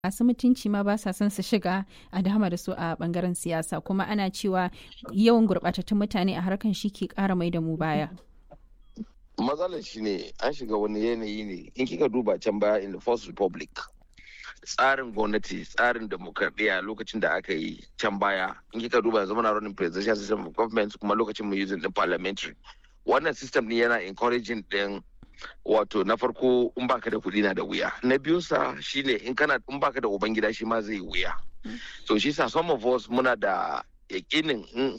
masu mutunci ma ba sa son su shiga a dama da su a bangaren siyasa kuma ana cewa yawan gurɓatattun mutane a harkan shi ke ƙara mai da mu baya. matsalar shi ne an shiga wani yanayi ne in kika duba can baya in the first republic tsarin gwamnati tsarin demokradiyya lokacin da aka yi can baya in kika duba yanzu muna running presidential system of government kuma lokacin mu using din parliamentary wannan system ne yana encouraging din wato na farko in baka da kuɗi na da wuya na biyu sa shine in kana in baka da ubangida shi ma zai wuya so shi sa some of us muna da yakinin in